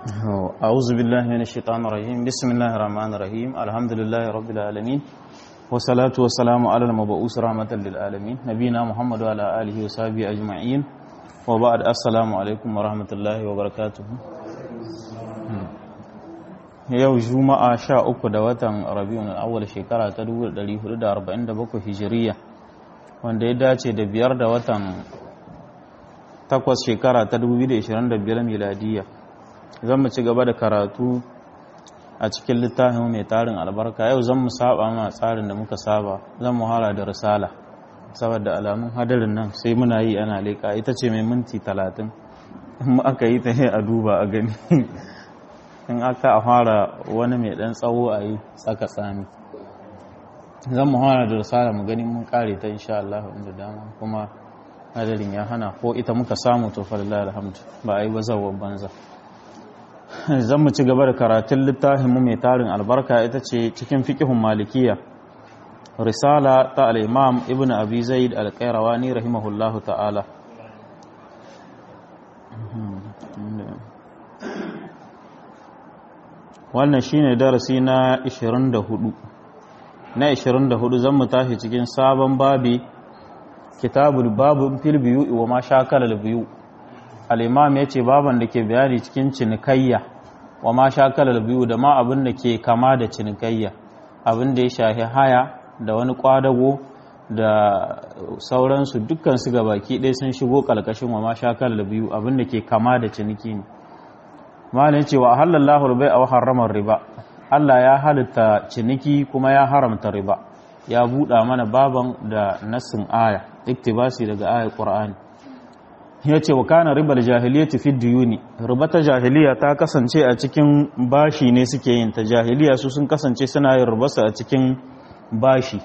أعوذ بالله من الشيطان الرجيم بسم الله الرحمن الرحيم الحمد لله رب العالمين والصلاة والسلام على المبعوث رحمة للعالمين نبينا محمد وعلى آله وصحبه أجمعين وبعد السلام عليكم ورحمة الله وبركاته yau juma'a sha uku da watan rabiun awwal shekara ta 1447 hijiriya wanda ya dace da biyar da watan takwas shekara ta 2025 miladiyya zan mu ci gaba da karatu a cikin littafin mai tarin albarka yau zan mu saba ma tsarin da muka saba zan mu hala da risala saboda alamun hadarin nan sai muna yi ana leƙa ita ce mai minti talatin in aka yi ta a duba a gani in aka fara wani mai ɗan tsawo a yi tsaka tsami zan mu hala da risala mu gani mun kare ta insha Allah inda dama kuma hadarin ya hana ko ita muka samu to falillah alhamdu ba a yi ba zawon banza zan mu ci gaba da karatun littafin mu mai tarin albarka ita ce cikin fiqhun malikiya risala ta al-imam ibnu abi zaid al-qayrawani rahimahullahu ta'ala wannan shine darasi na 24 na 24 zan mu tashi cikin sabon babi kitabul babu fil biyu wa ma shakala biyu al'imam ya ce baban da ke bayani cikin cinikayya wa ma shakalar biyu da ma abin da ke kama da cinikayya abin da ya shahi haya da wani kwadago da sauransu dukkan su ga baki ɗaya sun shigo ƙalƙashin wa ma shakalar biyu abin da ke kama da ciniki ne malin cewa halallahu rubai a haramar riba Allah ya halitta ciniki kuma ya haramta riba ya buɗa mana baban da nassin aya iktibasi daga ayar ƙur'ani ya ce wa kana ribar jahiliya fi diyuni riba ta jahiliya ta kasance a cikin bashi ne suke yin ta jahiliya su sun kasance suna yin ribarsa a cikin bashi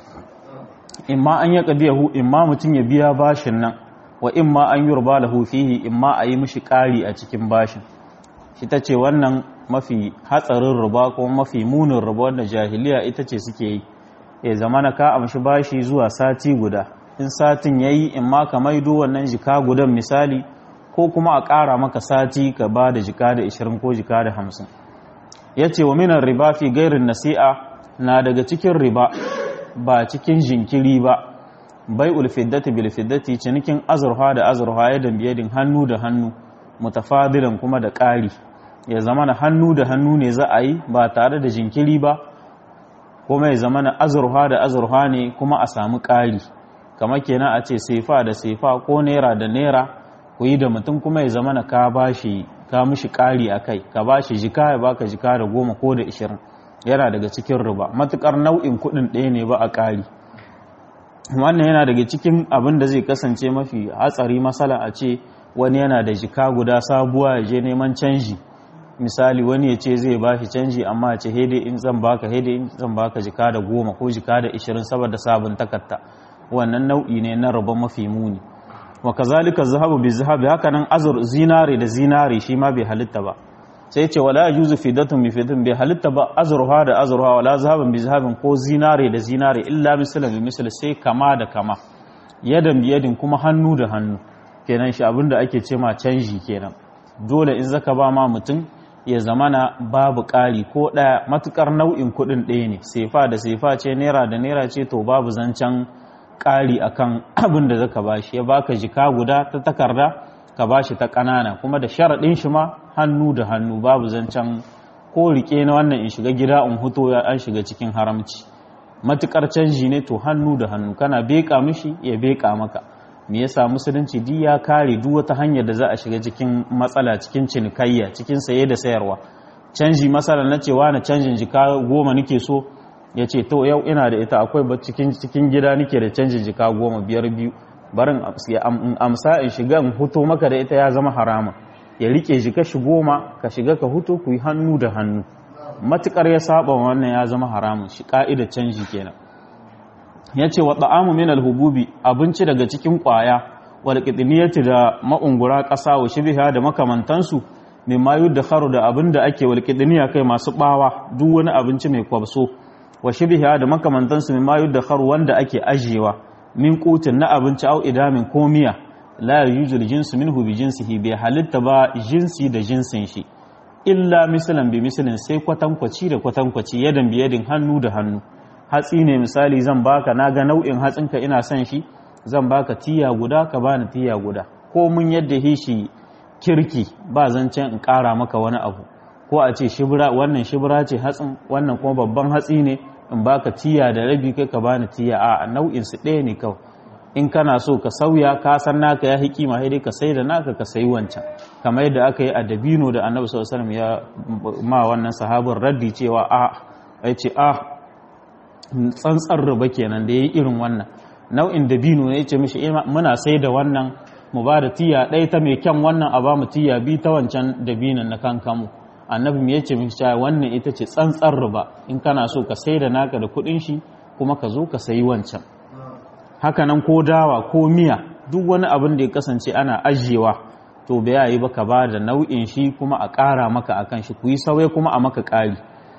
imma an ya kadiyahu imma mutum ya biya bashin nan wa imma an yi riba lahu fihi imma a yi mishi ƙari a cikin bashin shi ta ce wannan mafi hatsarin riba ko mafi munin riba wanda jahiliya ita ce suke yi ya zamana ka amshi bashi zuwa sati guda in satin ya yi in ma ka maido wannan jika gudan misali ko kuma a ƙara maka sati ka ba da jika da 20 ko jika da 50 ya ce wa minan riba fi gairin nasi'a na daga cikin riba ba cikin jinkiri ba bai ulfiddati bil fiddati cinikin azurfa da azurfa ya biyadin hannu da hannu mutafadilan kuma da ƙari ya zama na hannu da hannu ne za a yi ba tare da jinkiri ba kuma ya zama na azurfa da azurfa ne kuma a samu ƙari kama kenan a ce sefa da sefa ko naira da naira ku yi da mutum kuma ya zama na ka bashi ka mishi ƙari a kai ka bashi jika ya baka jika da goma ko da ishirin yana daga cikin riba matukar nau'in kuɗin ɗaya ne ba a ƙari wannan yana daga cikin abin da zai kasance mafi hatsari masala a ce wani yana da jika guda sabuwa ya je neman canji misali wani ya ce zai bashi canji amma ya ce hede in zan baka hede in zan baka jika da goma ko jika da ishirin saboda sabon takarta wannan nau'i ne na rabon mafi muni wa kazalika zahabu bi zahabi haka nan azur zinare da zinare shi ma bai halitta ba sai ce wala yajuzu fidatun bi fidatun bai halitta ba azurha da azurha wala zahaban bi zahabin ko zinare da zinare illa misalan bi misal sai kama da kama yadan bi yadin kuma hannu da hannu kenan shi abinda ake ce ma canji kenan dole in zaka ba ma mutum ya zamana babu ƙari ko ɗaya matukar nau'in kuɗin ɗaya ne sefa da sefa ce naira da naira ce to babu zancen ƙari akan abin da zaka bashi ya baka jika guda ta takarda ka bashi ta ƙanana kuma da sharaɗin shi ma hannu da hannu babu zancen ko rike na wannan in shiga gida in huto ya an shiga cikin haramci matukar canji ne to hannu da hannu kana beka mishi ya beka maka me yasa musulunci duk ya kare duk wata hanyar da za a shiga cikin matsala cikin cinikayya cikin saye da sayarwa canji masala na cewa na canjin jika goma nake so ya ce to yau ina da ita akwai ba cikin cikin gida nake da canjin jika goma biyar biyu barin amsa in shiga in huto maka da ita ya zama harama ya rike jika shi goma ka shiga ka huto ku yi hannu da hannu matukar ya saba wannan ya zama haramun shi ka'ida canji kenan ya ce wa ta'amu min alhububi abinci daga cikin kwaya wal qidniyati da ma'ungura ƙasa wa shibha da makamantansu mimma yudkharu da abinda ake wal qidniya kai masu bawa duk wani abinci mai kwabso wa shibiha da makamantansu min mayu da kharu wanda ake ajiyewa min kutin na abinci au idamin komiya la yujul jinsu minhu bi jinsihi bai halitta ba jinsi da jinsin shi illa misalan bi misalin sai kwatankwaci da kwatankwaci yadan bi yadin hannu da hannu hatsi ne misali zan baka na ga nau'in hatsinka ina son shi zan baka tiya guda ka bani tiya guda ko mun yadda hishi kirki ba zancen in ƙara maka wani abu ko a ce shibira wannan shibira ce hatsin wannan kuma babban hatsi ne in baka tiya da rabi kai ka bani tiya a nau'in su ɗaya ne kawai in kana so ka sauya ka san naka ya hikima sai dai ka sai da naka ka sayi wancan kamar yadda aka yi a dabino da annabi sallallahu alaihi wasallam ya ma wannan sahabin raddi cewa a ai ce a tsantsar riba kenan da yayi irin wannan nau'in dabino ne yace mishi muna sai da wannan mu ba da tiya ɗaya ta mai kyan wannan a ba mu tiya bi ta wancan dabinon na kankamu annabi me yace mishi cewa wannan ita ce tsantsar riba in kana so ka sai da naka da kuɗin shi kuma ka zo ka sayi wancan hakanan ko dawa ko miya duk wani abin da ya kasance ana ajiyewa to bai yi ba ka ba da nau'in shi kuma a ƙara maka akan shi ku yi sauye kuma a maka ƙari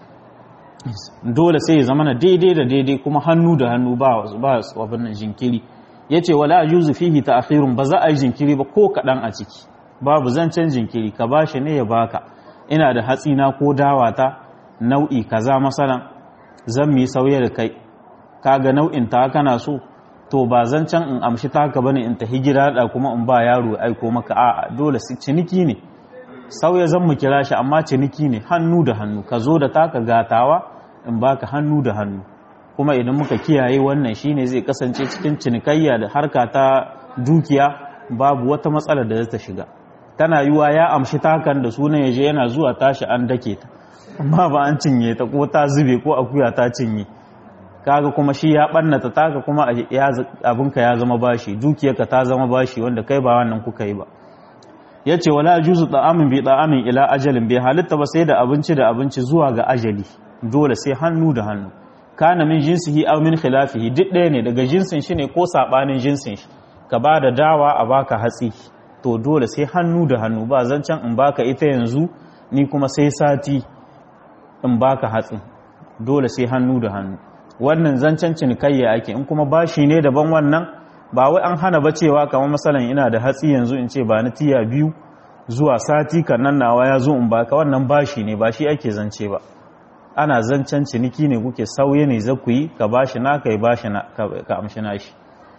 dole sai ya zama na daidai da daidai kuma hannu da hannu ba ba abin nan jinkiri yace wala ajuzu fihi ta'khirun ba za a yi jinkiri ba ko kaɗan a ciki babu zancen jinkiri ka bashi ne ya baka ina da hatsi na ko dawa ta nau'i kaza masalan zan mi sauye da kai kaga nau'in ta kana so to ba zan can in amshi taka bane in tahi gida da kuma in ba yaro aiko maka a'a dole ciniki ne sauya zan mu kira shi amma ciniki ne hannu da hannu ka zo da taka gatawa in baka hannu da hannu kuma idan muka kiyaye wannan shine zai kasance cikin cinikayya da harka ta dukiya babu wata matsala da ta shiga tana yiwa ya amshi takan da sunan yaje yana zuwa tashi an dake ta amma ba an cinye ta ko ta zube ko akuya ta cinye kaga kuma shi ya ɓannata taka kuma abinka ya zama bashi dukiyarka ta zama bashi wanda kai ba wannan kuka yi ba ya ce wala juzu ta'amin bi ta'amin ila ajalin bai halitta ba sai da abinci da abinci zuwa ga ajali dole sai hannu da hannu kana min jinsihi aw min khilafihi duk ɗaya ne daga jinsin shi ne ko sabanin jinsin shi ka ba da dawa a baka hatsi to dole sai hannu da hannu ba zancen in baka ita yanzu ni kuma sai sati in baka hatsi dole sai hannu da hannu wannan zancen cinikayya ake in kuma bashi ne daban wannan ba wai an hana ba cewa kamar masalan ina da hatsi yanzu in ce ba ni tiya biyu zuwa sati kannan nawa ya zo in baka wannan bashi ne ba shi ake zance ba ana zancen ciniki ne kuke sauye ne za ku yi ka bashi na ka yi bashi na ka amshi nashi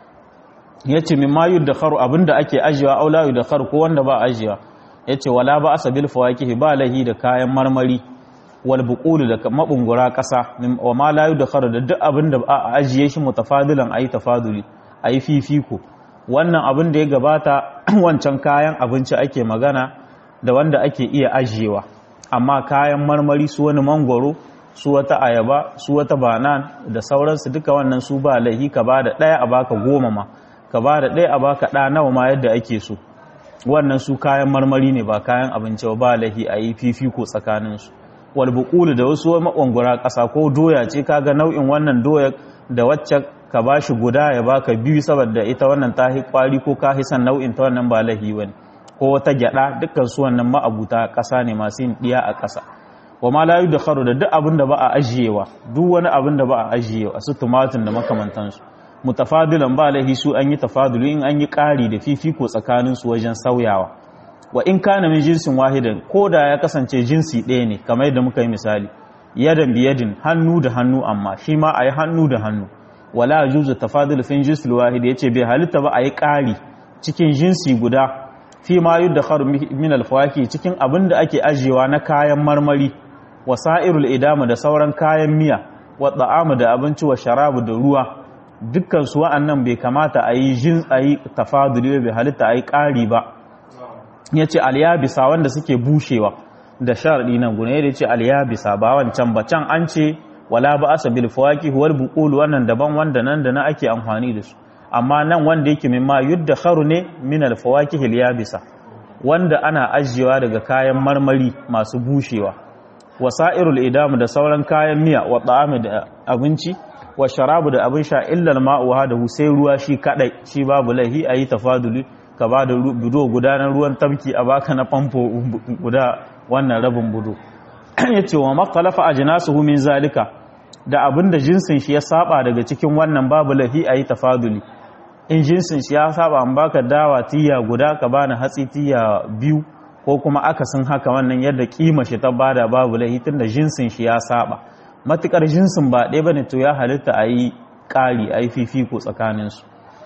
ya ce min ma da kharu abinda ake ajiyewa aula da kharu ko wanda ba ajiyewa ya ce wala ba asabil fawakihi ba lahi da kayan marmari wal buqulu da mabungura kasa wa ma la yudkharu da duk abin da a ajiye shi mutafadilan ayi tafaduli ayi fifiko wannan abin da ya gabata wancan kayan abinci ake magana da wanda ake iya ajiyewa amma kayan marmari su wani mangoro su wata ayaba su wata banan da sauransu duka wannan su ba laihi ka ba da ɗaya a baka goma ma ka ba da ɗaya a baka ɗa nawa ma yadda ake so wannan su kayan marmari ne ba kayan abinci ba laihi a yi fifiko tsakaninsu walbukulu da wasu makwangura ƙasa ko doya ce kaga nau'in wannan doya da wacce ka ba shi guda ya baka biyu saboda ita wannan ta kwari ko ka hisan nau'in ta wannan ba lahi wani ko wata gyada dukkan su wannan ma'abuta ƙasa ne masu yin ɗiya a ƙasa wa ma la yudkharu da duk abin da ba a ajiyewa duk wani abin da ba a ajiyewa su tumatin da makamantansu mutafadilan ba lahi su an yi tafadulu in an yi ƙari da fifiko tsakanin su wajen sauyawa wa in kana min jinsin wahidan ko da ya kasance jinsi ɗaya ne kamar yadda muka yi misali yadan biyadin hannu da hannu amma shi ma a yi hannu da hannu wala juzu tafadul fin jinsil wahid yace bai halitta ba a yi ƙari cikin jinsi guda fi ma yudkharu min alfawaki cikin abin da ake ajiyewa na kayan marmari wasa'irul idama da sauran kayan miya wa ta'amu da abinci wa sharabu da ruwa dukkan su wa'annan bai kamata a yi jin a yi tafaduli bai halitta a yi ƙari ba ya ce alyabisa wanda suke bushewa da sharaɗi nan gune ya ce alyabisa ba wancan ba can an ce wala ba asa bil fawaki huwal buqul wannan daban wanda nan da na ake amfani da su amma nan wanda yake mimma yudda kharu ne min al fawaki yabisa wanda ana ajiyewa daga kayan marmari masu bushewa wasa'irul idam da sauran kayan miya wa ta'ami da abinci wa sharabu da abin sha illa al-ma'u da sai ruwa shi kadai shi babu laihi ayi tafaduli ka ba da budo gudanar ruwan tamki a baka na famfo guda wannan rabin budo ya ce wa makalafa a jinasuhu min zalika da abin da jinsin shi ya saba daga cikin wannan babu lahi a yi tafaduli in jinsin shi ya saba an baka dawa tiya guda ka bani hatsi tiya biyu ko kuma akasin haka wannan yadda kima shi ta bada babu laihi tunda jinsin shi ya saba matukar jinsin ba ɗaya bane to ya halitta a yi ƙari a yi fifiko tsakaninsu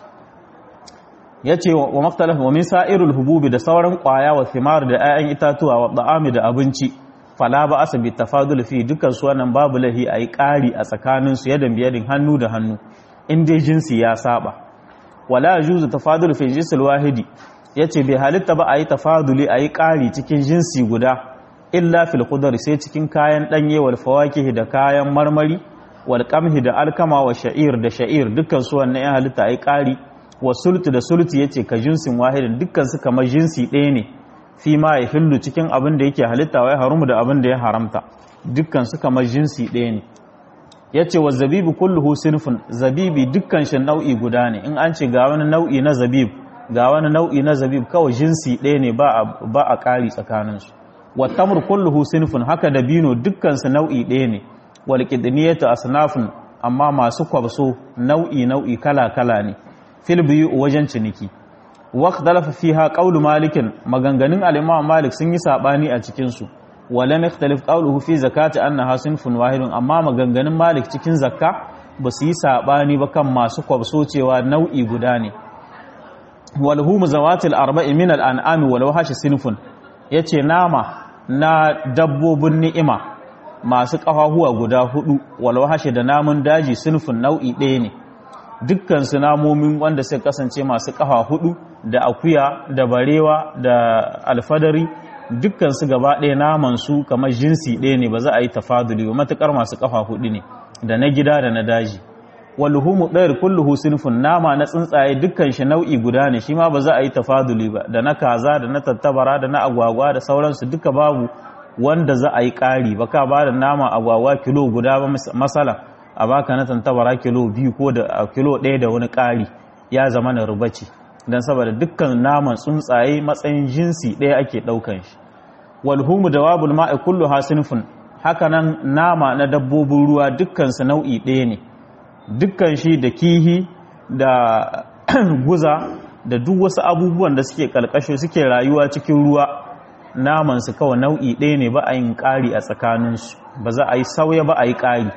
ya ce wa maktalaf wa min sa'irul hububi da sauran ƙwaya wa thimar da 'ya'yan itatuwa wa da'ami da abinci fala ba asa bi tafadul fi dukkan su wannan babu lahi a yi ƙari a tsakaninsu yadda biyadin hannu da hannu in dai jinsi ya saba wala yajuzu tafadul fi jinsil wahidi yace bai halitta ba a yi tafaduli a yi ƙari cikin jinsi guda illa fil khudar sai cikin kayan danye wal fawakih da kayan marmari wal qamhi da alkama wa sha'ir da sha'ir dukkan su wannan ya halitta ai ƙari wa sultu da sultu yace ka jinsin wahidin dukkan su kamar jinsi ɗaya ne fi ma ya hillu cikin abin da yake halitta wa ya harumu da abin da ya haramta dukkan su kamar jinsi ɗaya ne yace wa zabibu kulluhu sinfun zabibi dukkan shi nau'i guda ne in an ce ga wani nau'i na zabib ga wani nau'i na zabib kawai jinsi ɗaya ne ba a ƙari tsakaninsu wattamur kulluhu sinfun haka da bino dukkansu nau'i ɗaya ne wal qidniyatu asnafun amma masu kwabso nau'i nau'i kala kala ne fil biyu wajen ciniki waqtalafa fiha qawlu malikin maganganun al-imam malik sun yi sabani a cikin su walam yakhtalif qawluhu fi zakati annaha sinfun wahidun amma maganganun malik cikin zakka ba su yi sabani ba kan masu kwabso cewa nau'i guda ne walhumu zawatil arba'i min al'an'ami wal wahashi sinfun yace nama na dabbobin ni'ima masu ƙafafuwa guda hudu wal wahashi da namun daji sinfun nau'i ɗaya ne dukkan su namomin wanda suka kasance masu ƙafa hudu da akuya da barewa da alfadari dukkan su gaba ɗaya naman su kamar jinsi ɗaya ne ba za a yi tafaduli ba matukar masu ƙafa hudu ne da na gida da na daji walhumu ɗayar kulluhu sinfun nama na tsuntsaye dukkan shi nau'i guda ne shi ma ba za a yi tafaduli ba da na kaza da na tattabara da na agwagwa da sauransu duka babu wanda za a yi ƙari ba ka ba da nama agwagwa kilo guda ba masala a baka na tattabara kilo biyu ko da kilo ɗaya da wani ƙari ya zama na rubaci don saboda dukkan naman tsuntsaye matsayin jinsi ɗaya ake ɗaukan shi walhumu da wabul ma'i kullu ha sinfun haka nan nama na dabbobin ruwa dukkan su nau'i ɗaya ne dukkan shi da kihi da guza da duk wasu abubuwan da suke kalkashe suke rayuwa cikin ruwa namansu kawai nau'i ɗaya ne ba a yin ƙari a tsakaninsu ba za a yi sauya ba a yi ƙari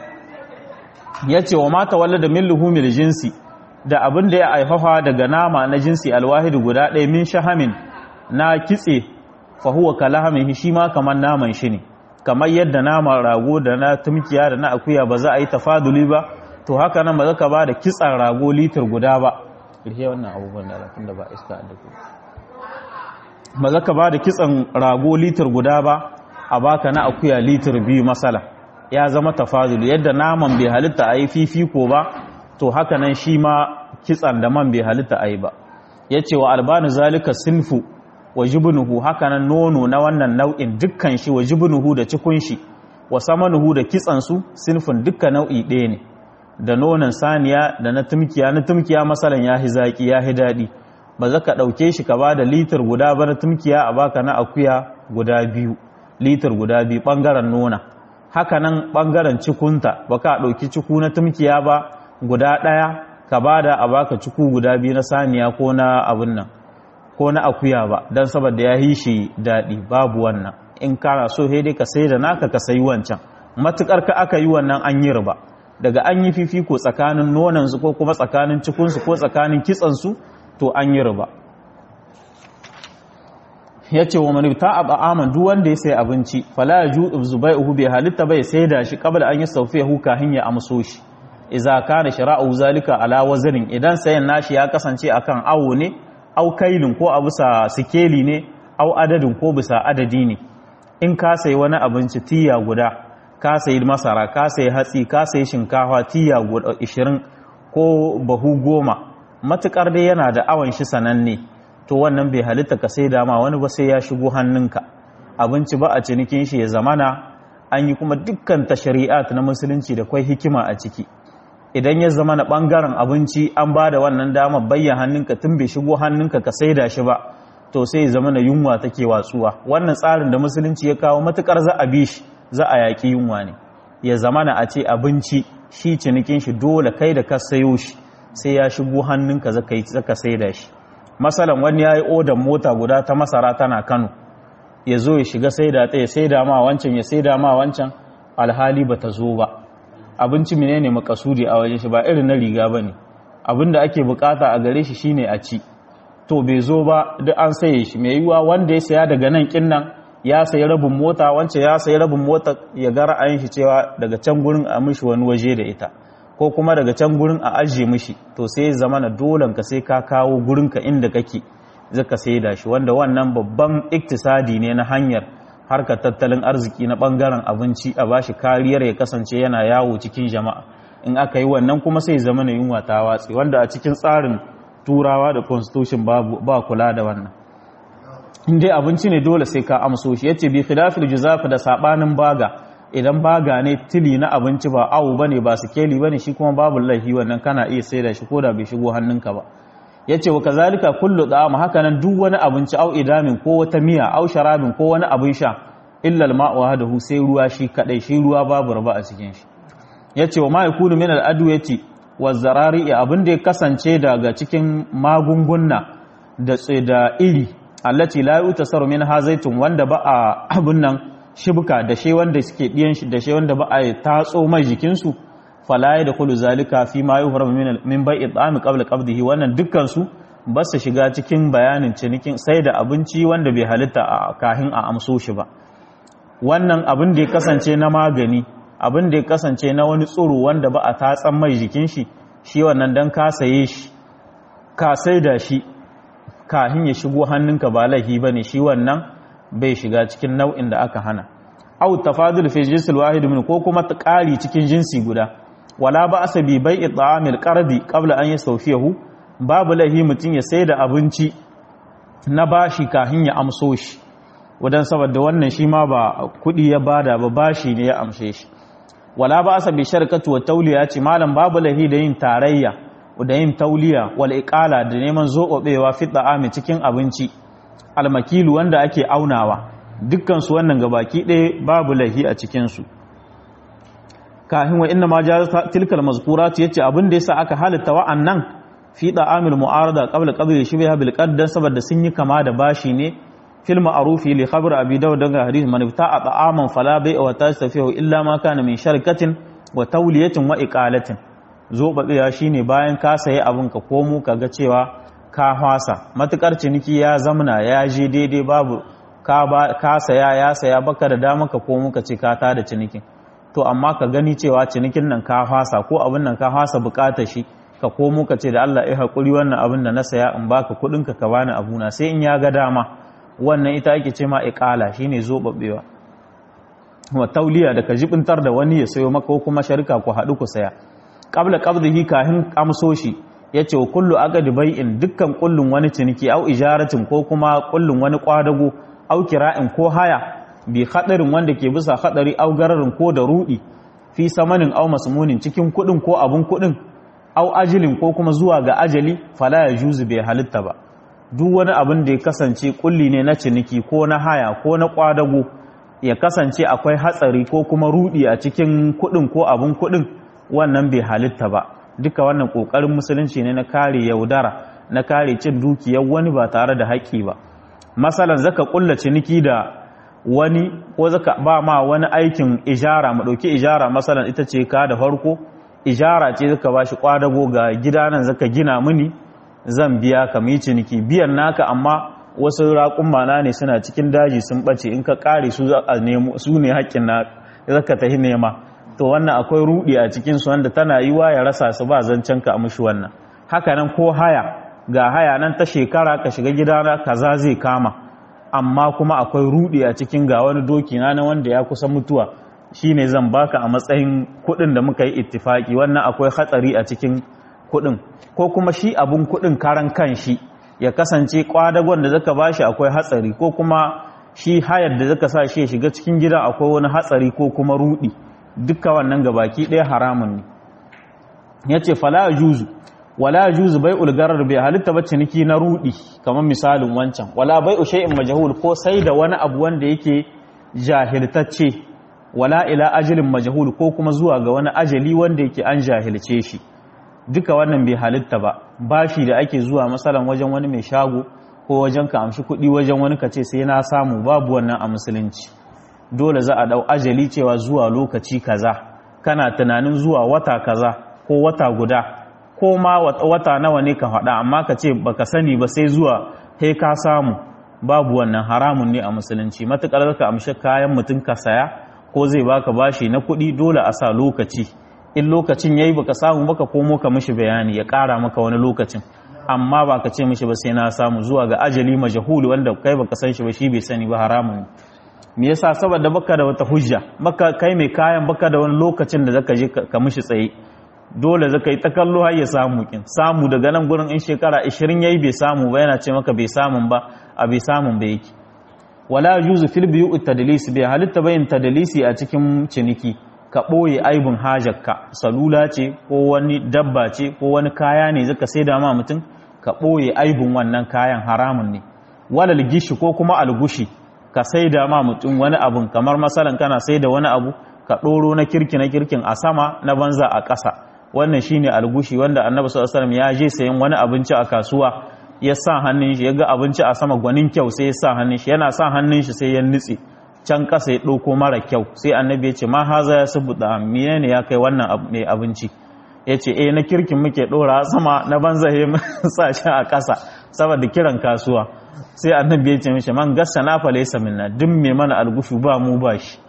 ya ce wa mata walla da milluhumil jinsi da abin da ya aifafa daga nama na jinsi alwahidu guda ɗaya min shahamin na kitse fahuwa kalahamin shi ma kamar naman shi ne kamar yadda nama rago da na tumkiya da na akuya ba za a yi tafaduli ba to haka nan ba za ka ba da kitsan rago litir guda ba ƙirhe wannan abubuwan da alafin da ba iska da ku ba za ka ba da kitsan rago litir guda ba a baka na akuya litir biyu masala ya zama tafadul yadda naman bai halitta a yi fifiko ba to haka nan shi ma kitsan da man bai halitta a yi ba ya ce wa albanu zalika sinfu wa jibinuhu haka nan nono na wannan nau'in dukkan shi wa jibinuhu da cikun shi wa samanuhu da kitsansu sinfin dukkan nau'i ɗaya ne da nonon saniya da na tumkiya na tumkiya masalan ya hi zaƙi ya hi daɗi ba za ka ɗauke shi ka ba da litir guda ba na tumkiya a baka na akuya guda biyu litir guda biyu ɓangaren nona haka nan ɓangaren cikunta ba ka ɗauki ciku na tumkiya ba guda ɗaya ka ba da a baka ciku guda biyu na saniya ko na abin nan ko na akuya ba don saboda ya hi shi daɗi babu wannan in kana so dai ka sai da naka ka sayi wancan matukar ka aka yi wannan an yi riba daga an yi fifiko tsakanin nonansu ko kuma tsakanin cikunsu ko tsakanin kitsansu to an yi riba ya ce wa manubta a ba'aman duk wanda ya sai abinci fala ya ju zubai uhu bai halitta bai sai da shi kabla an yi saufiya huka hanya amso shi iza kana shira'u zalika ala wazanin idan sayan nashi ya kasance akan awo ne au kailin ko a bisa sikeli ne au adadin ko bisa adadi ne in ka sayi wani abinci tiya guda ka sayi masara ka sayi hatsi ka sayi shinkafa tiya guda 20 ko bahu goma matukar dai yana da awon shi sananne to wannan bai halitta ka sai dama wani ba sai ya shigo hannunka abinci ba a cinikin shi ya zamana an yi kuma dukkan ta shari'at na musulunci da kwai hikima a ciki idan ya zama na bangaren abinci an ba da wannan dama bayyan hannunka tun bai shigo hannunka ka saida shi ba to sai ya zama na yunwa take watsuwa wannan tsarin da musulunci ya kawo matukar za a bi shi za a yaƙi yunwa ne ya zama na a ce abinci shi cinikin shi dole kai da ka sayo shi sai ya shigo hannunka zaka saida shi masalan wani ya yi odan mota guda ta masara tana kano ya zo ya shiga saida ta ya saida ma wancan ya saida ma wancan alhali ba ta zo ba abinci menene makasudi a wajen shi ba irin na riga ba ne abinda ake bukata a gare shi shine a ci to bai zo ba duk an saye shi mai yiwuwa wanda ya saya daga nan kinnan ya sayi rabin mota wancan ya sayi rabin mota ya ga ra'ayin shi cewa daga can gurin a mishi wani waje da ita ko kuma daga can gurin a ajiye mishi to sai ya zama na dolan ka sai ka kawo gurin ka inda kake zaka sai da shi wanda wannan babban iktisadi ne na hanyar harkar tattalin arziki na bangaren abinci a bashi kariyar ya kasance yana yawo cikin jama'a in aka yi wannan kuma sai zama na yunwa ta watsi wanda a cikin tsarin turawa da constitution ba kula da wannan in dai abinci ne dole sai ka amso shi yace bi khilafil juzafi da sabanin baga idan baga ne tili na abinci ba awu bane ba sikeli bane shi kuma babu laifi wannan kana iya saida shi koda bai shigo hannunka ba yace wa kazalika kullu da'am hakanan duk wani abinci au idamin ko wata miya au sharabin ko wani abin sha illa al-ma'u hadahu sai ruwa shi kadai shi ruwa babu raba a cikin shi yace wa ma yakunu min al-adwati wa zarari abin da ya kasance daga cikin magunguna da da iri allati la yutasaru min hazaitun wanda ba a abun nan shibka da shi wanda suke diyan shi da shi wanda ba a tatso mai jikin su fala da kullu zalika fi ma yuhramu min min bai'i ta'ami qabla qabdihi wannan dukkan su ba su shiga cikin bayanin cinikin sai da abinci wanda bai halitta a kahin a amso shi ba wannan abin da ya kasance na magani abin da ya kasance na wani tsoro wanda ba a tatsan mai jikin shi shi wannan dan ka saye shi ka sai da shi kahin ya shigo hannunka ba laifi bane shi wannan bai shiga cikin nau'in da aka hana aw tafadul fi jinsil wahid min ko kuma ƙari cikin jinsi guda wala ba asa bi bai'i ta'amil qardi qabla an yastawfiyahu babu lahi mutun ya sai da abinci na bashi kahin ya amso shi wadan saboda wannan shi ma ba kudi ya bada ba bashi ne ya amshe shi wala ba asa bi sharkatu wa tawliya ce malam babu lahi da yin tarayya da yin tauliya wal iqala da neman zoɓewa fi ta'ami cikin abinci almakilu wanda ake aunawa dukkan su wannan gabaki ɗaya babu lahi a cikin su kahin wa inna ma jaza tilkal mazkurat yace abin da yasa aka halitta wa'annan fi da'amil mu'arada qabla qabli shibha bil qaddan saboda sun yi kama da bashi ne fil ma'rufi li khabar abi dawud daga hadith man ibta'a ta'aman fala bai'a wa tastafihu illa ma kana min sharkatin wa tawliyatin wa iqalatin zobabewa shine bayan ka sayi abin ka komo kaga cewa ka hwasa matukar ciniki ya zamna ya je daidai babu ka ba ka saya ya saya baka da dama ka komo ka ce ka ta da cinikin to amma ka gani cewa cinikin nan ka hwasa ko abin nan ka hwasa bukatar shi ka komo ka ce da Allah ya haƙuri wannan abin da na saya in baka kuɗin ka ka bani abuna sai in ya ga dama wannan ita ake ce ma iqala shine zobabewa wa tauliya da ka jibintar da wani ya sayo maka ko kuma sharika ku haɗu ku saya qabla qabdihi kahin amso shi yace wa kullu aqdi bai'in dukkan kullun wani ciniki au ijaratin ko kuma kullun wani kwadago au kira'in ko haya bi hadarin wanda ke bisa hadari au gararin ko da rudi fi samanin au masmunin cikin kudin ko abun kudin au ajilin ko kuma zuwa ga ajali fala ya juzu bai halitta ba duk wani abin da ya kasance kulli ne na ciniki ko na haya ko na kwadago ya kasance akwai hatsari ko kuma rudi a cikin kudin ko abun kudin wannan bai halitta ba duka wannan kokarin musulunci ne na kare yaudara na kare cin dukiyar wani ba tare da haƙƙi ba masalan zaka kulla ciniki da wani ko zaka ba ma wani aikin ijara mu dauki ijara masalan ita ce ka da farko ijara ce zaka bashi kwadago ga gida nan zaka gina mini zan biya ka mu ciniki biyan naka amma wasu raƙun ne suna cikin daji sun bace in ka kare su a nemo su ne haƙƙin na zaka tahi nema to wannan akwai rudi a cikin su wanda tana yiwa ya rasa su ba zancen ka mushi wannan haka nan ko haya ga haya nan ta shekara ka shiga gidana kaza zai kama amma kuma akwai rudi a cikin ga wani doki na wanda ya kusa mutuwa shine zan baka a matsayin kudin da muka yi ittifaki wannan akwai hatsari a cikin kudin ko kuma shi abun kudin karan kan shi ya kasance kwadagon da zaka bashi akwai hatsari ko kuma shi hayar da zaka sa shi ya shiga cikin gidan akwai wani hatsari ko kuma rudi duka wannan gabaki ɗaya haramun ne yace fala juzu wala juzu bai ulgarar bai halitta ba ciniki na rudi kamar misalin wancan wala bai shay'in majhul ko sai da wani abu wanda yake jahiltacce wala ila ajalin majhul ko kuma zuwa ga wani ajali wanda yake an jahilce shi duka wannan bai halitta ba bashi da ake zuwa masalan wajen wani mai shago ko wajen ka amshi kuɗi wajen wani ka ce sai na samu babu wannan a musulunci dole za a dau ajali cewa zuwa lokaci kaza kana tunanin zuwa wata kaza ko wata guda ko ma wata nawa ne ka faɗa amma ka ce baka sani ba sai zuwa kai ka samu babu wannan haramun ne a musulunci matukar ka amshi kayan mutum ka saya ko zai baka bashi na kuɗi dole a sa lokaci in lokacin yayi baka samu baka komo ka mishi bayani ya ƙara maka wani lokacin amma ba ka ce mishi ba sai na samu zuwa ga ajali majahul wanda kai baka san shi ba shi bai sani ba haramun me yasa saboda baka da wata hujja baka kai mai kayan baka da wani lokacin da zaka je ka mishi tsaye dole zaka yi ta kallo har ya samu kin samu daga nan gurin in shekara 20 yayi bai samu ba yana ce maka bai samun ba a bai samun ba yake wala yuzu fil biyu tadlis bai halitta bayin tadlisi a cikin ciniki ka ɓoye aibin hajarka salula ce ko wani dabba ce ko wani kaya ne zaka sai da ma mutum ka ɓoye aibin wannan kayan haramun ne walal gishi ko kuma algushi ka sai da ma mutum wani abun kamar masalan kana sai da wani abu ka ɗoro na kirki na kirkin a sama na banza a ƙasa wannan shine algushi wanda annabi sallallahu alaihi wasallam ya je sayan wani abinci a kasuwa ya sa hannun shi ya ga abinci a sama gwanin kyau sai ya sa hannun shi yana sa hannun shi sai ya nutse can ƙasa ya ɗauko mara kyau sai annabi ya ce ma haza ya subuta miye ne ya kai wannan mai abinci ya ce eh na kirkin muke ɗora sama na banza ya sa shi a ƙasa saboda kiran kasuwa sai annabi ya ce mishi man gassa na fa laysa minna duk mai mana algushu ba mu ba shi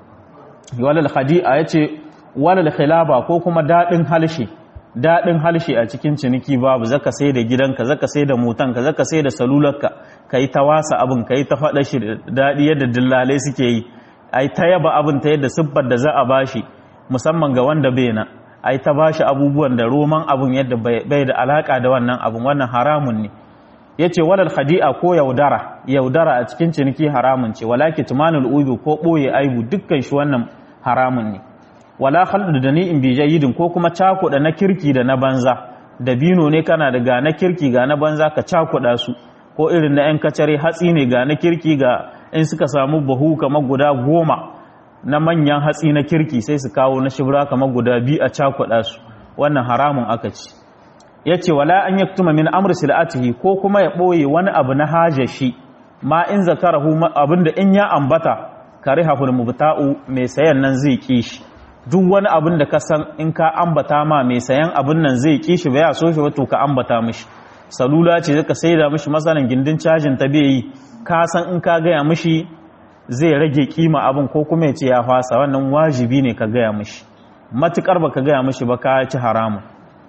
walal khadi'a ya ce walal khilaba ko kuma daɗin halshe daɗin halshe a cikin ciniki babu zaka sai da gidanka zaka sai da motanka zaka sai da salularka ka yi ta wasa abin ka yi ta faɗa shi daɗi yadda dillalai suke yi a ta yaba abin ta yadda siffar da za a bashi musamman ga wanda bai na a ta bashi abubuwan da roman abin yadda bai da alaƙa da wannan abin wannan haramun ne ya ce walal hadi'a ko yaudara yaudara a cikin ciniki haramun ce wala kitmanul ubi ko ɓoye aibu dukkan shi wannan haramun ne wala khaldu da ni'in bi jayyidin ko kuma cakuɗa na kirki da na banza dabino ne kana da ga na kirki ga na banza ka cakuɗa su ko irin na 'yan kacare hatsi ne ga na kirki ga in suka samu bahu kamar guda goma na manyan hatsi na kirki sai su kawo na shibra kamar guda biyu a cakuɗa su wannan haramun aka ci ya ce wala an yaktuma min amr sil'atihi ko kuma ya ɓoye wani abu na hajar shi ma in zakarahu abinda in ya ambata karihahul mubta'u mai sayan nan zai ki shi duk wani abin da ka san in ka ambata ma mai sayan abin nan zai ki shi ba ya so shi wato ka ambata mishi salula ce zaka saida mishi masalan gindin cajin ta bai yi ka san in ka gaya mishi zai rage kima abin ko kuma ya ce ya fasa wannan wajibi ne ka gaya mishi matukar ba ka gaya mishi ba ka ci haramun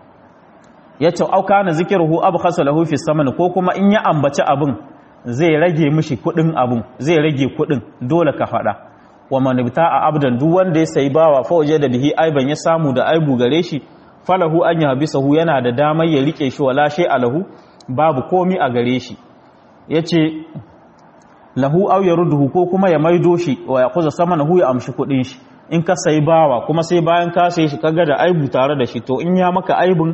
ya ce auka na zikiruhu abu khasa lahu fi saman ko kuma in ya ambaci abin zai rage mishi kudin abin zai rage kudin dole ka faɗa wa manibta a abdan duk wanda ya sayi bawa fa waje da bihi aiban ya samu da aibu gare shi falahu an yahbisahu yana da damar ya rike shi wala shay alahu babu komi a gare shi yace lahu aw yarudhu ko kuma ya maido shi wa yaquza samanahu ya amshi kudin shi in ka sayi bawa kuma sai bayan ka sayi shi kaga da aibu tare da shi to in ya maka aibun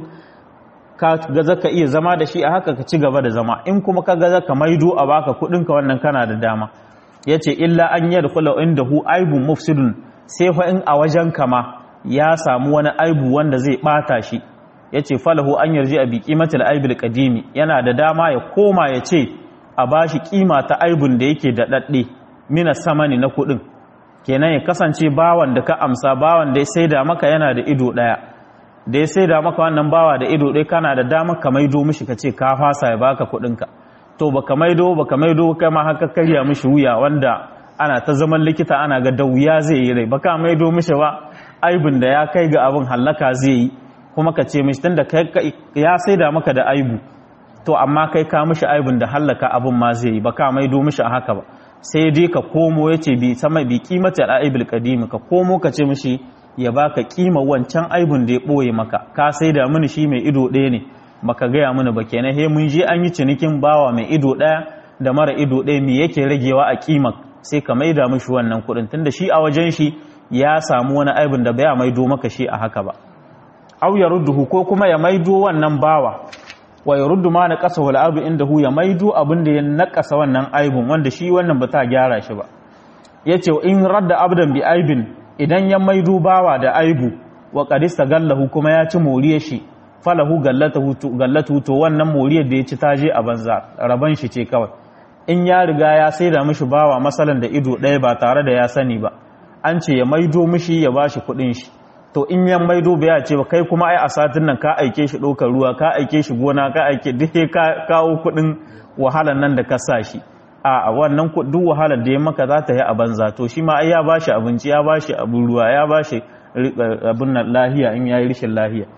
ka ga zaka iya zama da shi a haka ka ci gaba da zama in kuma ka ga zaka maido a baka kudin ka wannan kana da dama yace illa an yadkhula indahu aibun mufsidun sai fa in a wajen kama ya samu wani aibu wanda zai bata shi yace falahu an yarji a bi qimatil aibil qadimi yana da dama ya koma ya ce a bashi kima ta aibun da yake da dadde mina samani na kudin kenan ya kasance bawan da ka amsa bawan da ya saida maka yana da ido daya da ya saida maka wannan bawa da ido daya kana da dama ka maido mishi ka ce ka fasa ya baka kudinka to baka maido baka maido kai ma haka karya mishi wuya wanda ana ta zaman likita ana ga da wuya zai yi rai baka maido mishi ba aibin da ya kai ga abin hallaka zai yi kuma ka ce mishi tunda ya saida maka da aibu to amma kai ka mishi aibin da hallaka abin ma zai yi baka maido mishi a haka ba sai dai ka komo ya ce bi sama bi kimata al'aibil qadim ka komo ka ce mishi ya baka kima wancan aibin da ya boye maka ka saida mini shi mai ido ɗaya ne baka gaya mana ba kenan he mun je an yi cinikin bawa mai ido ɗaya da mara ido ɗaya me yake ragewa a kima sai ka maida mishi wannan kuɗin tunda shi a wajen shi ya samu wani aibin da baya maido maka shi a haka ba aw ya rudduhu ko kuma ya maido wannan bawa wa ya ruddu ma na kasa wal abu inda hu ya maido abin da ya nakasa wannan aibin wanda shi wannan ba ta gyara shi ba yace in radda abdan bi aibin idan ya maido bawa da aibu wa qadista gallahu kuma ya ci moriyar shi falahu gallatu to wannan moriyar da ya ci taje a banza raban shi ce kawai in ya riga ya sai da mishi bawa masalan da ido ɗaya ba tare da ya sani ba an ce ya maido mishi ya bashi kuɗin shi to in ya maido bai ya ce ba kai kuma ai a satin nan ka aike shi ɗaukar ruwa ka aike shi gona ka aike duk ka kawo kuɗin wahalar nan da ka sa shi a wannan duk wahalar da ya maka za ta yi a banza to shi ma ai ya bashi abinci ya bashi abin ruwa ya bashi abin nan lahiya in yayi rishin lahiya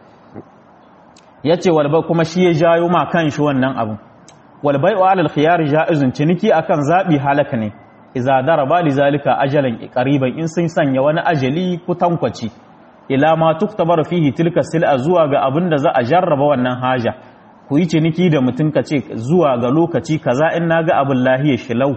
yace walbai kuma shi ya jayo ma kan shi wannan abin walbai wa alal khiyar jaizun ciniki akan zabi halaka ne idza daraba li zalika ajalan qariban in sun sanya wani ajali kutankwaci ila ma tuktabar fihi tilka sil'a zuwa ga abin da za a jarraba wannan haja ku yi ciniki da mutum ka ce zuwa ga lokaci kaza in na ga abin lahiya shilau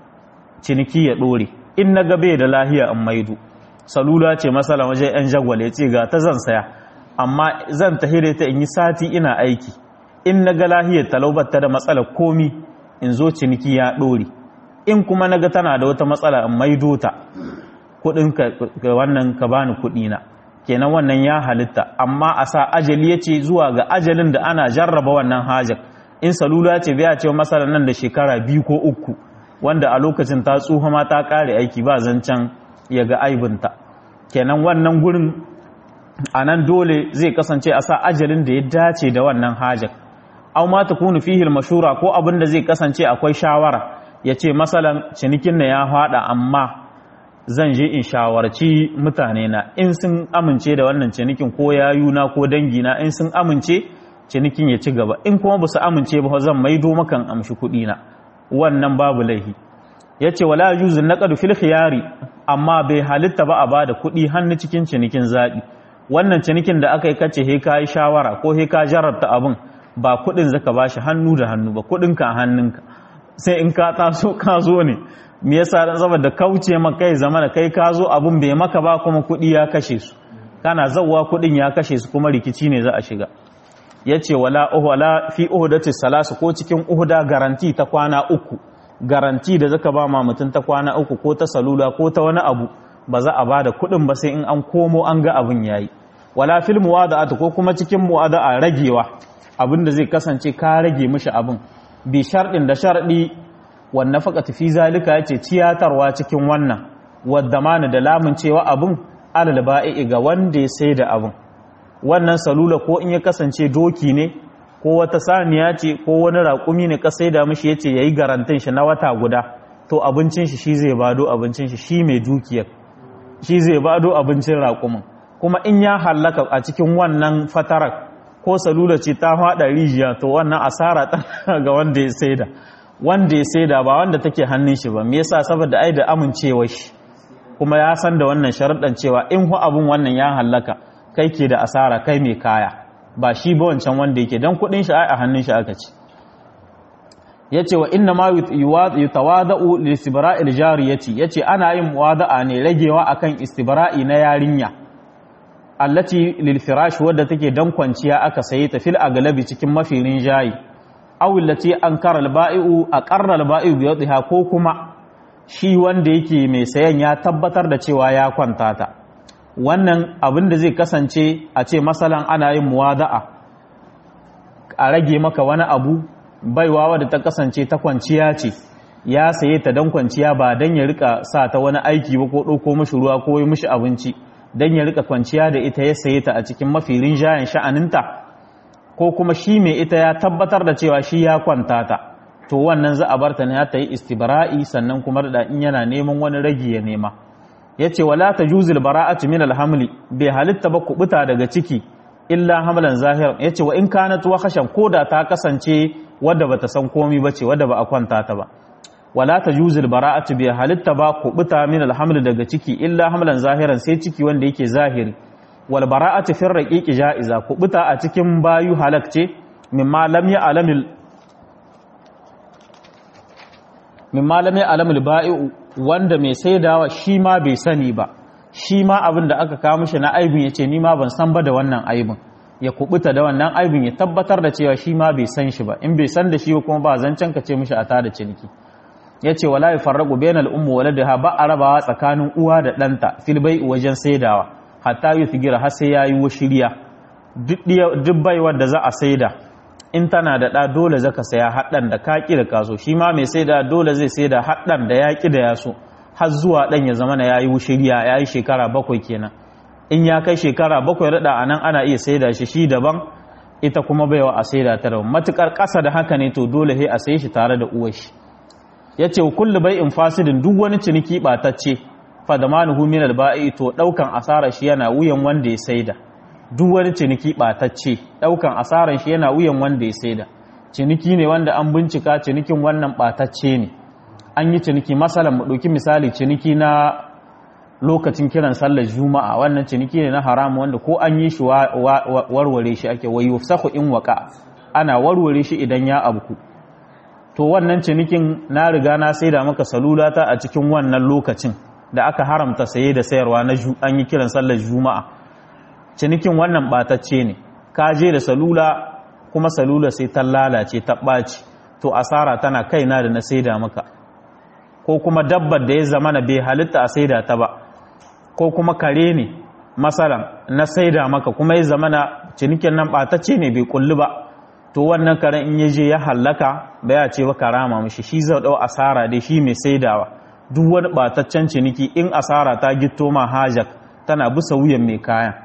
ciniki ya ɗore in na ga bai da lahiya in maido salula ce masala wajen yan jagwale ce ga ta zan saya amma zan tahire ta in yi sati ina aiki in na ga lahiyar talaubatta da matsalar komi in zo ciniki ya ɗore in kuma na ga tana da wata matsala in maido ta kuɗin ka wannan ka bani kuɗina kenan wannan ya halitta amma a sa ajali ya ce zuwa ga ajalin da ana jarraba wannan hajar in salula ce bai ce masala nan da shekara biyu ko uku wanda a lokacin ta tsuha ma ta kare aiki ba zancen ya ga aibinta kenan wannan gurin a nan dole zai kasance a sa ajalin da ya dace da wannan hajar au ma ta kunu fihil mashura ko abin da zai kasance akwai shawara ya ce masalan cinikin na ya haɗa amma zan je in shawarci mutane na in sun amince da wannan cinikin ko yayuna ko dangina in sun amince cinikin ya ci gaba in kuma ba su amince ba zan maido makan amshi kuɗi na wannan babu laihi ya ce wala yuzu naqadu fil khiyari amma bai halitta ba a bada kuɗi hannu cikin cinikin zaɓi wannan cinikin da aka yi kace he ka yi shawara ko he ka jarabta abin ba kuɗin zaka bashi hannu da hannu ba kuɗin ka hannunka sai in ka taso ka zo ne me yasa dan saboda kauce maka kai zama da kai ka zo abun bai maka ba kuma kuɗi ya kashe su kana zawwa kuɗin ya kashe su kuma rikici ne za a shiga yace wala wala fi uhdati salasu ko cikin uhda garanti ta kwana uku garanti da zaka ba ma mutum ta kwana uku ko ta salula ko ta wani abu ba za a bada kuɗin ba sai in an komo an ga abin yayi wala fil muwada'at ko kuma cikin muwada'a ragewa abin da zai kasance ka rage mishi abin bi sharɗin da sharɗi wannan faƙa fi zalika ya ce ciyatarwa cikin wannan wadda mana da lamun cewa abin alal ba'i ga wanda ya sai da abin wannan salula ko in ya kasance doki ne ko wata saniya ce ko wani raƙumi ne ka sai da mishi ya ce ya yi garantin shi na wata guda to abincin shi shi zai bado abincin shi shi mai dukiyar shi zai bado abincin raƙumin kuma in ya hallaka a cikin wannan fatarar ko salula ce ta haɗa rijiya to wannan asara ta ga wanda ya saida wanda ya saida ba wanda take hannun shi ba me yasa saboda ai da amincewa shi kuma ya san da wannan sharuɗan cewa in hu abun wannan ya hallaka kai ke da asara kai mai kaya ba shi ba wancan wanda yake dan kuɗin shi ai a hannun shi aka ci yace wa inna ma yutawada'u li istibra'il jariyati yace ana yin muwada'a ne ragewa akan istibra'i na yarinya allati lil firash wadda take dan kwanciya aka saye ta fil aglabi cikin mafirin jayi aw allati ankara al ba'i'u aqarra al ba'i'u bi yadiha ko kuma shi wanda yake mai sayan ya tabbatar da cewa ya kwanta ta wannan abin da zai kasance a ce masalan ana yin muwada'a a rage maka wani abu baiwa wadda ta kasance ta kwanciya ce ya saye ta dan kwanciya ba dan ya rika sa ta wani aiki ba ko ɗauko mishi ruwa ko yi mishi abinci dan ya rika kwanciya da ita ya saye ta a cikin mafi rinjayen sha'aninta ko kuma shi mai ita ya tabbatar da cewa shi ya kwanta ta to wannan za a bar ta ne ta yi istibra'i sannan kuma da in yana neman wani ragi ya nema yace wala tajuzul bara'atu min alhamli bai halitta ba kubuta daga ciki illa hamlan zahir yace wa in kanat wa khashan koda ta kasance wadda bata san komai bace wadda ba a kwanta ta ba wala tajuzul bara'atu bai halitta ba kubuta min alhamli daga ciki illa hamlan zahiran sai ciki wanda yake zahiri wal bara'atu fi raqiqi ja'iza kubuta a cikin bayu halak ce mimma lam ya'lamil mimma lam ya'lamil ba'i'u wanda mai saidawa shi ma bai sani ba shi ma abin da aka kawo mishi na aibin ya ce ni ma ban san ba da wannan aibin ya kubuta da wannan aibin ya tabbatar da cewa shi ma bai san shi ba in bai san da shi kuma ba zancen ka ce mishi a tada ciniki ya ce wala ya farraku bayan al'ummu wala da ba a rabawa tsakanin uwa da ɗanta filbai wajen saidawa hatta yi figira har sai ya yi shirya duk baiwar da za a saida in tana da ɗa dole zaka saya haɗan da kaƙi da kaso shi ma mai saida dole zai saida haɗan da yaƙi da yaso har zuwa ɗan ya zama na yayi wushiriya ya yi shekara bakwai kenan in ya kai shekara bakwai raɗa a nan ana iya saida shi shi daban ita kuma baiwa a saida ta daban matuƙar ƙasa da haka ne to dole sai a sai shi tare da uwar shi ya ce kullu bai in fasidin duk wani ciniki ɓatacce fadamanuhu min alba'i to ɗaukan asarar shi yana wuyan wanda ya saida duk wani ciniki ɓatacce ɗaukan asarar shi yana wuyan wanda ya saida ciniki ne wanda an bincika cinikin wannan ɓatacce ne an yi ciniki masalan mu ɗauki misali ciniki na lokacin kiran sallar juma'a wannan ciniki ne na haramu wanda ko an yi shi warware shi ake wayo sahu in waka ana warware shi idan ya abku to wannan cinikin na riga na saida maka salulata a cikin wannan lokacin da aka haramta saye da sayarwa na an yi kiran sallar juma'a cinikin wannan batacce ne ka je da salula kuma salula sai ta lalace ta ɓaci to asara tana kaina da na saida maka ko kuma dabbar da ya zama na bai halitta a saida ta ba ko kuma kare ne masalan na saida maka kuma ya zama na cinikin nan ɓatacce ne bai kulli ba to wannan karen in ya je ya hallaka ba ya ce ba karama mishi shi zai ɗau asara dai shi mai saidawa duk wani ɓataccen ciniki in asara ta gitto ma hajak tana bisa wuyan mai kayan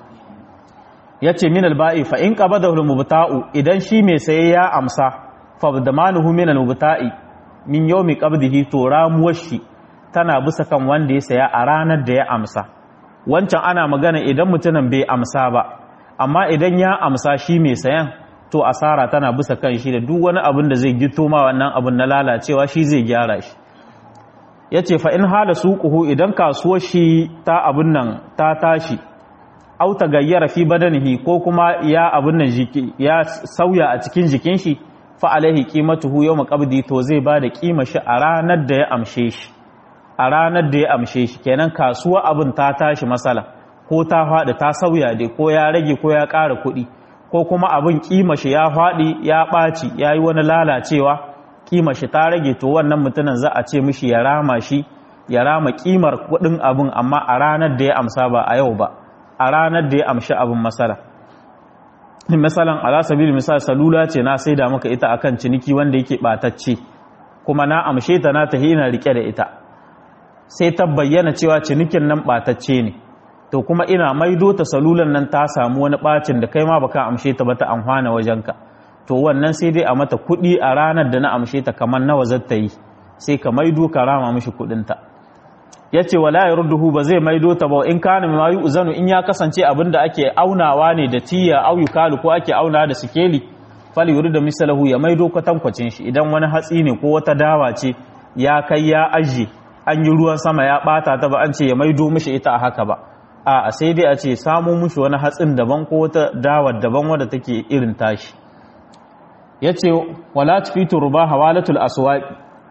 ya ce min alba'i fa in qaba da mubta'u idan shi mai saye ya amsa fa damanuhu min al-mubta'i min yawmi qabdihi to ramuwar shi tana bisa kan wanda ya saya a ranar da ya amsa wancan ana magana idan mutumin bai amsa ba amma idan ya amsa shi mai sayan to asara tana bisa kan shi da duk wani abin da zai gito ma wannan abin na lalacewa shi zai gyara shi ya ce fa in hala suquhu idan kasuwar shi ta abin nan ta tashi au ta gayyara fi badanihi ko kuma ya abin nan ya sauya a cikin jikin shi fa alaihi qimatuhu yawm qabdi to zai ba da kima shi a ranar da ya amshe shi a ranar da ya amshe shi kenan kasuwa abin ta tashi masala ko ta faɗi ta sauya dai ko ya rage ko ya ƙara kuɗi ko kuma abin kima shi ya faɗi ya ɓaci ya yi wani lalacewa kima shi ta rage to wannan mutumin za a ce mishi ya rama shi ya rama kimar kuɗin abin amma a ranar da ya amsa ba a yau ba a ranar da ya amshi abin masala misalan ala sabil misal salula ce na saida maka ita akan ciniki wanda yake ɓatacce kuma na amshe ta na tahi ina rike da ita sai ta bayyana cewa cinikin nan ɓatacce ne to kuma ina maido ta salulan nan ta samu wani ɓacin da kai ma baka amshe ta ba ta amfana wajenka to wannan sai dai a mata kuɗi a ranar da na amshe ta kamar nawa zata yi sai ka maido ka rama mishi kuɗinta ya ce wala ya rudduhu ba zai maido ta ba in kana ma yi uzanu in ya kasance abin da ake aunawa ne da tiya au yukalu ko ake auna da sikeli fali yuri da misalahu ya maido kwatankwacin shi idan wani hatsi ne ko wata dawa ce ya kai ya ajiye an yi ruwan sama ya bata ta ba an ce ya maido mishi ita a haka ba a sai dai a ce samu mishi wani hatsin daban ko wata dawar daban wadda take irin tashi ya ce wala tufitu ruba hawalatul aswaq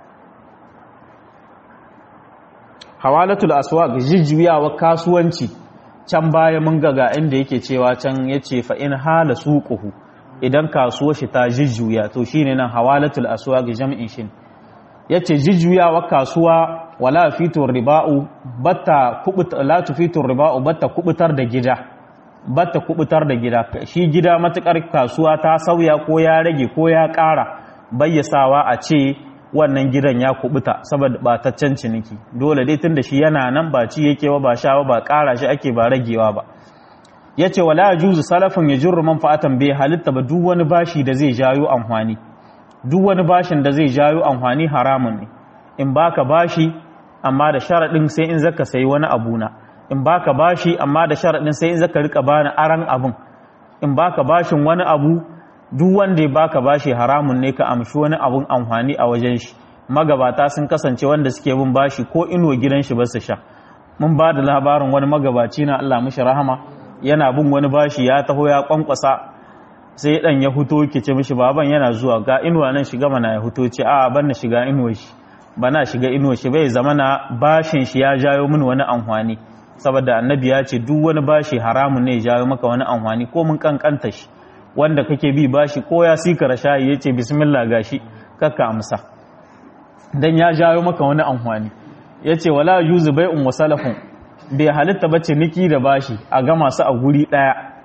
hawalatul aswaq jijjuyawa kasuwanci can baya mun ga ga inda yake cewa can yace fa in hala suquhu idan kasuwar shi ta jijjuya to shine nan hawalatul aswaq jam'in shin yace jijjuyawa kasuwa wala fitur riba'u batta kubuta la tufitur riba'u batta kubutar da gida batta kubutar da gida shi gida matukar kasuwa ta sauya ko ya rage ko ya ƙara bayyasawa a ce wannan gidan ya kubuta saboda bataccen ciniki dole dai tunda shi yana nan ba ci yake ba ba sha ba ba ƙara shi ake ba ragewa ba yace wala yajuzu salafin yajurru manfa'atan bai halitta ba duk wani bashi da zai jayo amfani duk wani bashin da zai jayo amfani haramun ne in baka bashi amma da sharaɗin sai in zaka sayi wani abu na in baka bashi amma da sharaɗin sai in zaka rika bani aran abun in baka bashin wani abu duk wanda ya baka bashi haramun ne ka amshi wani abun amfani a wajen shi magabata sun kasance wanda suke bin bashi ko inuwa gidan shi ba su sha mun ba da labarin wani magabaci na Allah mishi rahama yana bin wani bashi ya taho ya kwankwasa sai dan ya huto kice mishi baban yana zuwa ga inuwa nan shiga mana ya huto ce a ban na shiga inuwa shi bana shiga inuwa shi bai zama na bashin shi ya jayo min wani amfani saboda annabi ya ce duk wani bashi haramun ne ya jayo maka wani amfani ko mun kankanta shi wanda kake bi bashi ko ya sikara shayi ya ce bismillah gashi kakka amsa dan ya jayo maka wani amfani ya ce wala yuzu bai'un wa salafun bai halitta ba niki da bashi a ga masu a guri daya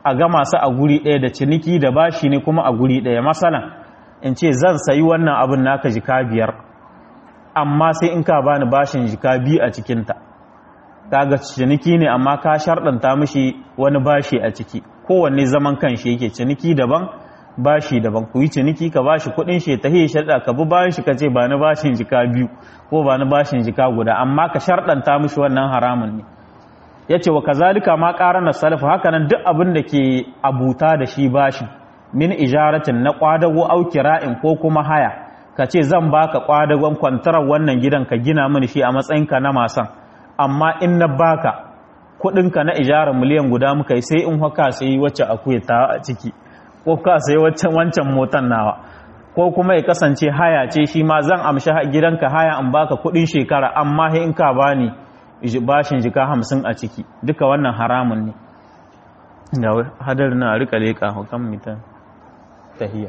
a gama su a guri ɗaya da ciniki da bashi ne kuma a guri ɗaya masalan in ce zan sayi wannan abin naka jika biyar amma sai in ka bani bashin jika biyu a cikinta kaga ciniki ne amma ka sharɗanta mishi wani bashi a ciki kowanne zaman kan shi yake ciniki daban bashi daban ku yi ciniki ka bashi kuɗin shi ta hiye sharɗa ka bi bayan shi ka ce ba ni bashin jika biyu ko ba ni bashin jika guda amma ka sharɗanta mishi wannan haramun ne ya ce wa kazalika ma ƙara na salafa haka nan duk abin da ke abuta da shi bashi min ijaratin na ƙwadago au kira'in ko kuma haya ka ce zan baka ƙwadagon kwantarar wannan gidan ka gina mini shi a matsayinka na masan amma in na baka kuɗinka na ijarar miliyan guda muka yi sai in haka sai wacce akuya ta a ciki ko ka sai waccan wancan motan nawa ko kuma ya kasance haya ce shi ma zan amshi gidanka haya in baka kuɗin shekara amma in ka bani bashin jika hamsin a ciki duka wannan haramun ne ga hadar na rika leƙa hukan mitan tahiya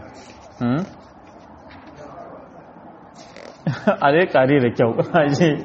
a leƙa ne da kyau aje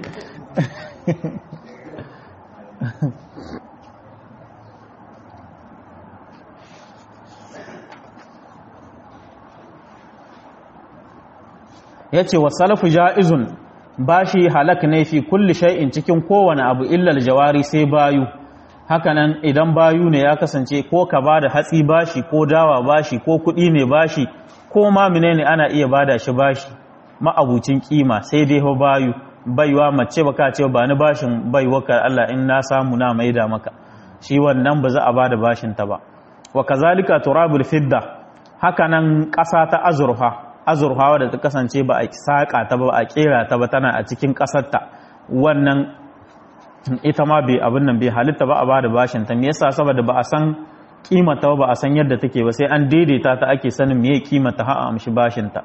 ya ce wa salafu ja'izun bashi halak ne fi kulli shay'in cikin kowane abu illal jawari sai bayu hakanan idan bayu ne ya kasance ko ka bada hatsi bashi ko dawa bashi ko kuɗi ne bashi ko ma menene ana iya bada shi bashi ma'abucin kima sai dai ho bayu baiwa mace baka ce ba ni bashin baiwa ka Allah in na samu na maida maka shi wannan ba za a bada bashin ta ba wa kazalika turabul fidda hakanan ƙasa ta azurfa azurfawa da ta kasance ba a saƙa ta ba a ƙera ta ba tana a cikin ƙasarta wannan ita ma bai abin nan bai halitta ba a ba da bashin ta me yasa saboda ba a san kimata ba a san yadda take ba sai an daidaita ta ake sanin meye kimata ha a amshi bashin ta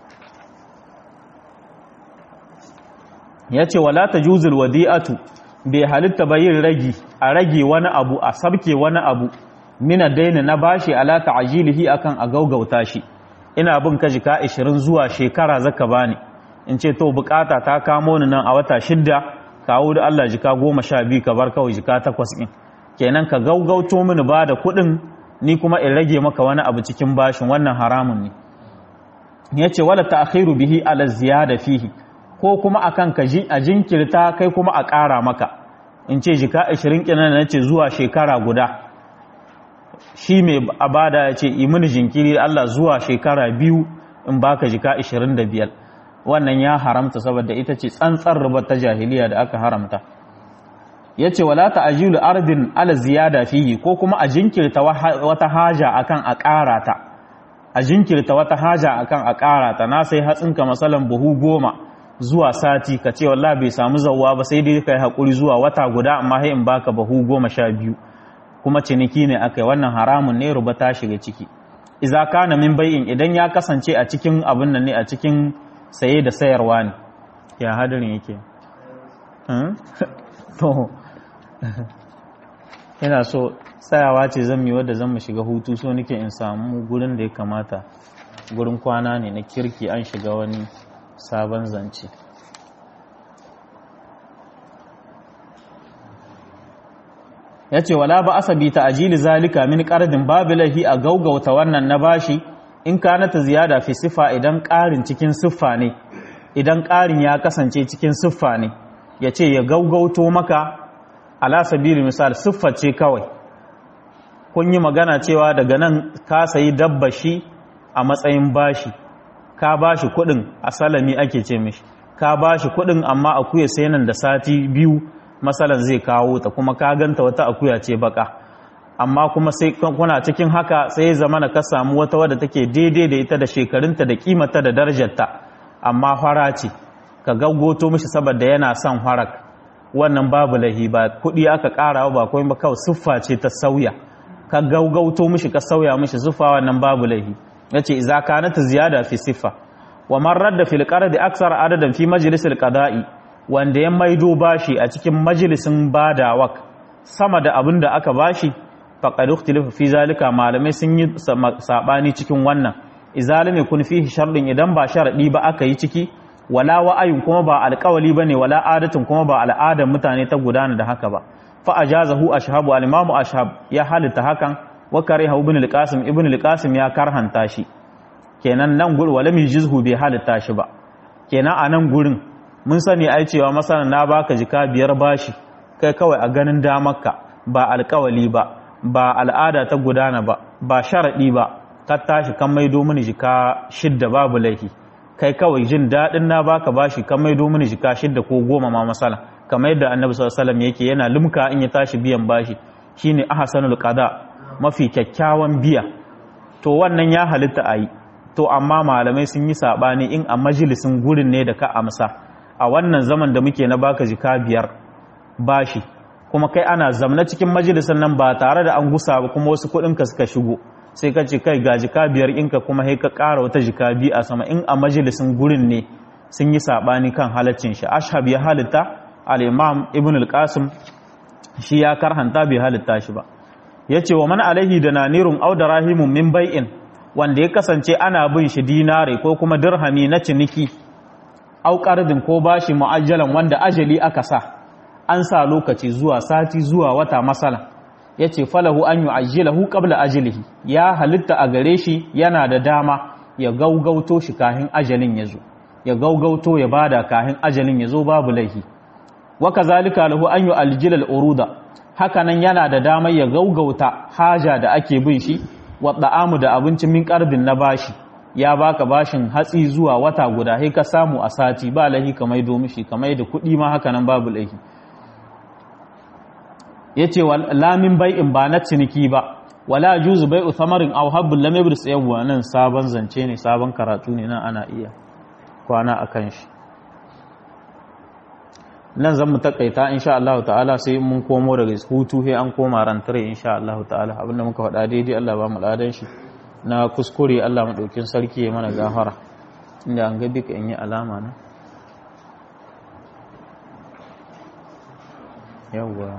yace wala tajuzul wadi'atu bai halitta ba yin ragi a rage wani abu a sabke wani abu mina daina na bashi ala ta'jilihi akan a gaugauta shi ina bin ka jika 20 zuwa shekara zaka bani in ce to bukata ta kamo ni nan a wata shidda kawo da Allah jika 12 ka bar kawai jika 8 din kenan ka gaugauto mini ba da kuɗin ni kuma in rage maka wani abu cikin bashin wannan haramun ne yace wala ta'khiru bihi ala ziyada fihi ko kuma akan ka ji a jinkirta kai kuma a ƙara maka in ce jika 20 kinan nace zuwa shekara guda shi mai abada ya ce imini jinkiri Allah zuwa shekara biyu in baka jika 25 wannan ya haramta saboda ita ce tsantsar rubar ta jahiliya da aka haramta ya ce wala ta'ajilu ardin ala ziyada fihi ko kuma a jinkirta wata haja akan a ƙara ta a jinkirta wata haja akan a ƙara ta na sai hatsinka masalan buhu goma zuwa sati ka ce wallahi bai samu zawwa ba sai dai kai hakuri zuwa wata guda amma sai in baka buhu goma sha biyu kuma ciniki ne aka yi wannan haramun ne ruba ta shiga ciki iza kana min bai'in idan ya kasance a cikin abin nan ne a cikin saye da sayarwa ne ya hadarin yake to ina so tsayawa ce zan yi wadda zan mu shiga hutu so nake in samu gurin da ya kamata gurin kwana ne na kirki an shiga wani sabon zance ya ce wala ba asabi ta ajili zalika min ƙardin babu lahi a gaugauta wannan na bashi in kana ta ziyada fi siffa idan ƙarin cikin siffa ne idan ƙarin ya kasance cikin siffa ne ya ce ya gaugauto maka ala sabili misal siffa ce kawai kun yi magana cewa daga nan ka sayi dabba shi a matsayin bashi ka bashi kuɗin a salami ake ce mishi ka bashi kuɗin amma akuya sai nan da sati biyu masalan zai kawo ta kuma ka ganta wata akuya ce baka amma kuma sai kuna cikin haka sai ya zama ka samu wata wadda take daidai da ita da shekarunta da kimata da darajarta amma fara ce ka gaggoto mishi saboda yana son farak wannan babu lahi ba kuɗi aka ƙara ba kuma ba kawai siffa ce ta sauya ka gaugauto mishi ka sauya mishi siffa wannan babu lahi yace idza kanat ziyada fi siffa wa man radda fil qardi aksar adadan fi majlisil qada'i wanda ya maido bashi a cikin majalisin badawak sama da abin da aka bashi faqad ikhtalafa fi zalika malamai sun yi sabani cikin wannan izalime kun fihi sharɗin idan ba sharadi ba aka yi ciki wala wa'ayun kuma ba alƙawali bane wala adatin kuma ba al'adar mutane ta gudana da haka ba fa ajazahu ashhabu al-imam ashhab ya halitta hakan wa kariha ibn al-qasim ibn al-qasim ya karhanta shi kenan nan gurin wala min jizhu bai halitta shi ba kenan a nan gurin mun sani ai cewa masana na baka jika biyar bashi kai kawai a ganin damarka ba alkawali ba ba al'ada ta gudana ba ba sharadi ba ka tashi kan maido mini jika shidda babu laifi kai kawai jin daɗin na baka bashi kan maido mini jika shidda ko goma ma masala kamar yadda annabi sallallahu alaihi wasallam yake yana limka in ya tashi biyan bashi shine ahsanul qada mafi kyakkyawan biya to wannan ya halitta ayi to amma malamai sun yi sabani in a majalisin gurin ne da ka amsa a wannan zaman da muke na baka jika biyar bashi kuma kai ana zamna cikin majalisin nan ba tare da an gusa ba kuma wasu kuɗin ka suka shigo sai ka ce kai ga jika biyar inka kuma sai ka ƙara wata jika biyu a sama in a majalisin gurin ne sun yi sabani kan halaccin shi ashab ya halitta al-imam ibn al-qasim shi ya karhanta bai halitta shi ba yace wa man alaihi da nanirun aw darahimun min bai'in wanda ya kasance ana bin shi dinare ko kuma dirhami na ciniki aw qardin ko bashi mu'ajjalan wanda ajali aka sa an sa lokaci zuwa sati zuwa wata masala yace falahu an yu'ajjilahu qabla ajlihi ya halitta a gare shi yana da dama ya gaugauto shi kahin ajalin yazo ya gaugauto ya bada kahin ajalin yazo babu laifi wa kazalika lahu an yu'aljila al-uruda hakanan yana da damar ya gaugauta haja da ake bin shi wa da'amu da abincin min karbin na bashi ya baka bashin hatsi zuwa wata guda sai ka samu a sati ba lahi kamar do mishi kamar da kuɗi ma hakanan babu laifi yace lamin bai'in ba na ciniki ba wala juzu bai'u thamarin aw habbul lam yabris yawwa nan sabon zance ne sabon karatu ne nan ana iya kwana akan shi nan zan mu takaita insha Allah ta'ala sai mun komo daga hutu sai an koma rantare insha Allah ta'ala abinda muka faɗa daidai Allah ba mu ladan shi na kuskure Allah mu daukin sarki ya mana gafara inda an ga bika in yi alama na yawwa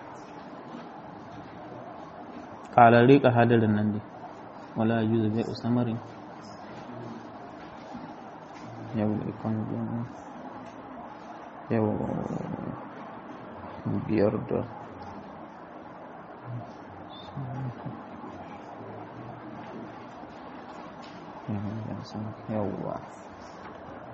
kalare ka hadarin nan dai wala yuzu bai usamarin yawwa ikon yau biyar da yawwa